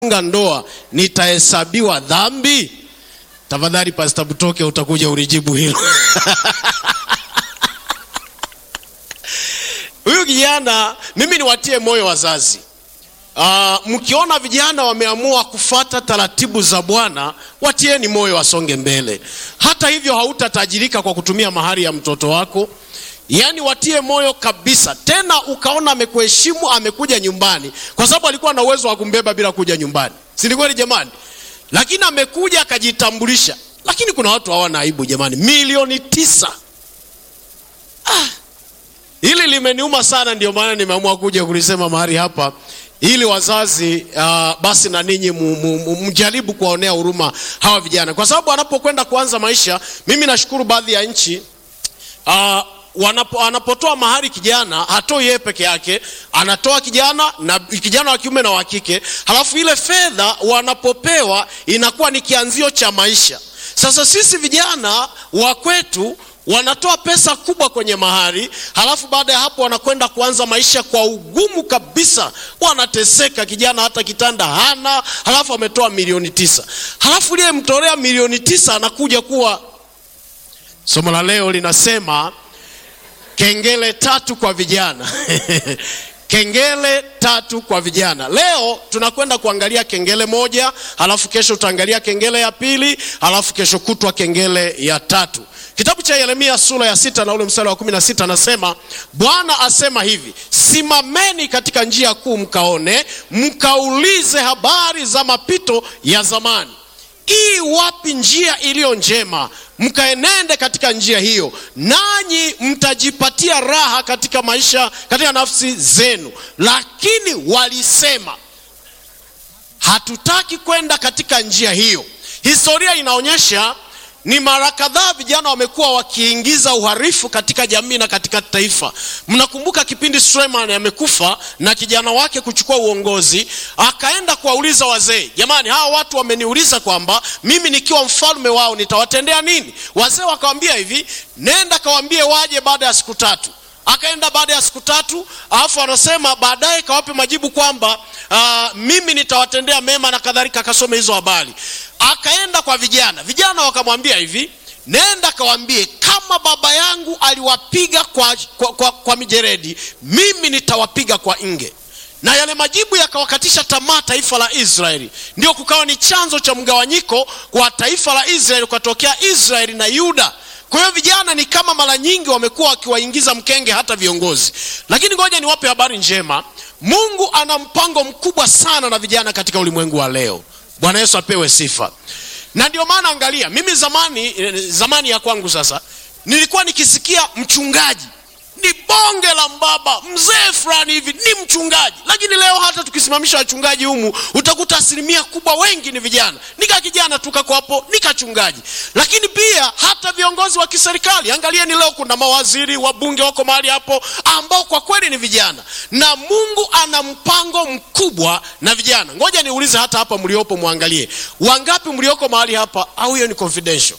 funga ndoa nitahesabiwa dhambi? Tafadhali Pastor Butoke, utakuja ulijibu hilo. Huyu kijana, mimi niwatie moyo wazazi. Uh, mkiona vijana wameamua kufata taratibu za Bwana, watieni moyo wasonge mbele. Hata hivyo, hautatajirika kwa kutumia mahari ya mtoto wako. Yaani watie moyo kabisa. Tena ukaona amekuheshimu, amekuja nyumbani, kwa sababu alikuwa na uwezo wa kumbeba bila kuja nyumbani, si ni kweli jamani? Lakini amekuja akajitambulisha. Lakini kuna watu hawana aibu jamani, milioni tisa. Ah, hili limeniuma sana, ndio maana nimeamua kuja kulisema mahali hapa ili wazazi uh, basi na ninyi mjaribu kuwaonea huruma hawa vijana, kwa sababu wanapokwenda kuanza maisha. Mimi nashukuru baadhi ya nchi uh, wanapo, anapotoa mahari kijana hatoi yeye peke yake, anatoa kijana na kijana wa kiume na wa kike, halafu ile fedha wanapopewa inakuwa ni kianzio cha maisha. Sasa sisi vijana wa kwetu wanatoa pesa kubwa kwenye mahari, halafu baada ya hapo wanakwenda kuanza maisha kwa ugumu kabisa, wanateseka. Kijana hata kitanda hana, halafu ametoa milioni tisa, halafu liye mtolea milioni tisa anakuja kuwa. Somo la leo linasema kengele tatu kwa vijana kengele tatu kwa vijana. Leo tunakwenda kuangalia kengele moja, halafu kesho tutaangalia kengele ya pili, halafu kesho kutwa kengele ya tatu. Kitabu cha Yeremia sura ya sita na ule mstari wa kumi na sita anasema, Bwana asema hivi, simameni katika njia kuu, mkaone, mkaulize habari za mapito ya zamani ii wapi njia iliyo njema, mkaenende katika njia hiyo, nanyi mtajipatia raha katika maisha, katika nafsi zenu. Lakini walisema hatutaki kwenda katika njia hiyo. Historia inaonyesha ni mara kadhaa vijana wamekuwa wakiingiza uharifu katika jamii na katika taifa. Mnakumbuka kipindi Suleiman amekufa na kijana wake kuchukua uongozi, akaenda kuwauliza wazee, jamani, hawa watu wameniuliza kwamba mimi nikiwa mfalme wao nitawatendea nini? Wazee wakawambia hivi, nenda kawaambie waje baada ya siku tatu. Akaenda baada ya siku tatu, alafu anasema baadaye kawape majibu kwamba uh, mimi nitawatendea mema na kadhalika, akasome hizo habari. Akaenda kwa vijana, vijana wakamwambia hivi, nenda kawaambie kama baba yangu aliwapiga kwa, kwa, kwa, kwa mijeredi, mimi nitawapiga kwa nge. Na yale majibu yakawakatisha tamaa taifa la Israeli, ndio kukawa ni chanzo cha mgawanyiko kwa taifa la Israeli, kukatokea Israeli na Yuda. Kwa hiyo vijana ni kama mara nyingi wamekuwa wakiwaingiza mkenge hata viongozi, lakini ngoja niwape habari njema. Mungu ana mpango mkubwa sana na vijana katika ulimwengu wa leo. Bwana Yesu apewe sifa. Na ndio maana angalia, mimi zamani, zamani ya kwangu sasa, nilikuwa nikisikia mchungaji ni bonge la mbaba, mzee fulani hivi ni mchungaji. Lakini leo hata tukisimamisha wachungaji humu, utakuta asilimia kubwa wengi ni vijana. Nika kijana tukako hapo nikachungaji. Lakini pia hata viongozi wa kiserikali, angalieni leo kuna mawaziri, wabunge wako mahali hapo ambao kwa kweli ni vijana, na Mungu ana mpango mkubwa na vijana. Ngoja niulize hata hapa mliopo, mwangalie wangapi mlioko mahali hapa, au hiyo ni confidential?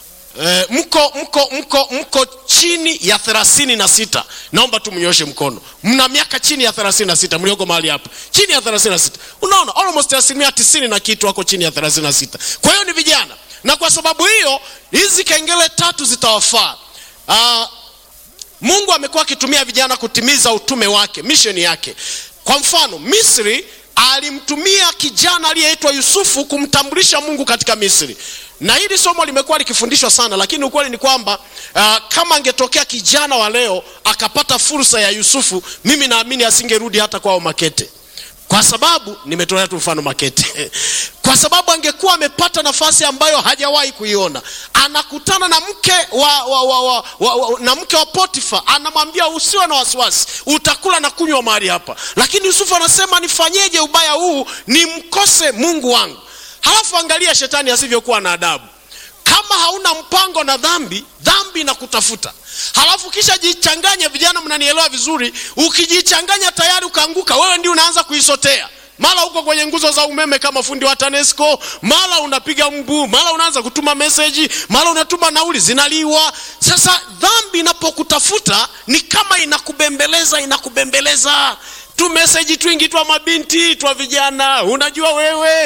E, mko mko mko mko chini ya thelathini na sita. Naomba tu mnyoshe mkono. Mna miaka chini ya thelathini na sita mlioko mahali hapa, chini ya thelathini na sita. Unaona, almost asilimia tisini na kitu wako chini ya thelathini na sita. Kwa hiyo ni vijana, na kwa sababu hiyo hizi kengele tatu zitawafaa. Uh, Mungu amekuwa akitumia vijana kutimiza utume wake, misheni yake. Kwa mfano, Misri alimtumia kijana aliyeitwa Yusufu kumtambulisha Mungu katika Misri na hili somo limekuwa likifundishwa sana, lakini ukweli ni kwamba uh, kama angetokea kijana wa leo akapata fursa ya Yusufu, mimi naamini asingerudi hata kwao Makete, kwa sababu nimetolea tu mfano Makete kwa sababu angekuwa amepata nafasi ambayo hajawahi kuiona. Anakutana na mke wa, wa, wa, wa, wa, wa, na mke wa Potifa, anamwambia usiwe na wasiwasi, utakula na kunywa mahali hapa. Lakini Yusufu anasema nifanyeje ubaya huu nimkose Mungu wangu? Halafu angalia shetani asivyokuwa na adabu. Kama hauna mpango na dhambi, dhambi inakutafuta. Halafu kisha jichanganye, vijana, mnanielewa vizuri. Ukijichanganya tayari ukaanguka, wewe ndio unaanza kuisotea mara uko kwenye nguzo za umeme kama fundi wa TANESCO, mara unapiga mbu, mara unaanza kutuma meseji, mara unatuma nauli zinaliwa. Sasa dhambi inapokutafuta ni kama inakubembeleza, inakubembeleza tu meseji twingi twa mabinti twa vijana unajua wewe